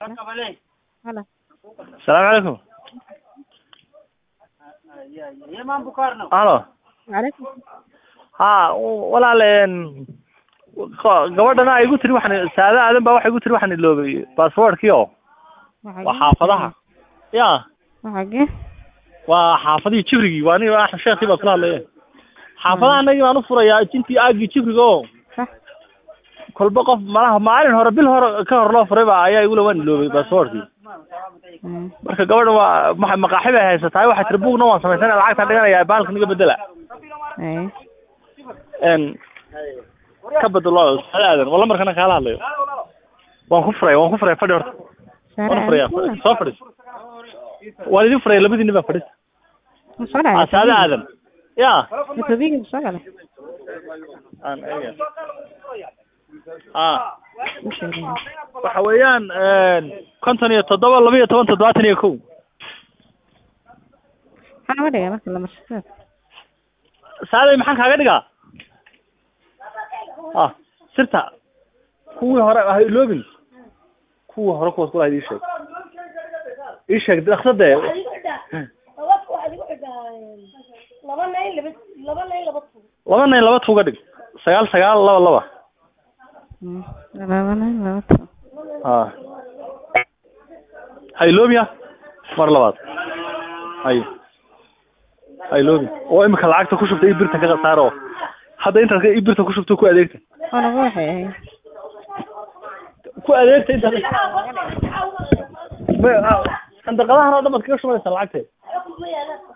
Halo. Salaamu calaykum. Halo. Waalaikum. Ha walaal een ko- gabadhana ay igu tiri waxaan saada aadan baa waxay igu tiri waxaan iloobay baasaboorkii oo waa xaafadaha ya Waxage? waa xaafadihii jibrigii waa aniga axmed sheekii baa kula hadlaya xaafadaha anagii baan u furayaa intii aagii jibriga oo Sax. kolba qof malaha maalin hore bil hore ka hor loo furay baa ayaa igula waan iloobay baasaboorkii Mm. marka gabadha waa ma maqaaxi bay haysataa waxay tiri buugna waan samaysana lacagtaan dhiganayaa bahalka niga bedela Ay. n ka bedelo saada aadan walla markana kaala hadlayo waan ku furaya waan ku furaya fadhi horta waan furaya Sare. soo fadhiis waan idin furaya labadii nin baa fadhis Soo ah saada aadan ya Tobiga soo gale. aan eega ah Inshallah. waxa weeyaan konton iyo toddoba laba iyo toban toddobaatan iyo kow Waxaa laga dhigaa marka la marsado. saaday maxaan kaaga dhigaa ah sirta kuwii hore ha iloobin kuwii hore kuwaas kula ii sheeg ii sheeg dhaqsadee laba nayn laba laba nayn laba tuug laba nayn laba tuuga dhig sagaal sagaal laba laba Mm. Laba nin laba toban. ah ha iloobiya mar labaad hay ha iloobi oo imika lacagta ku shubta ii birta ka saar oo hadda intaad ii birta ku shubta ku adeegta Oo nagu waxay ahayd. ku adeegta intaad ma- ah, sandaqadahan oo dhan baad kaga shubanaysaa lacagteed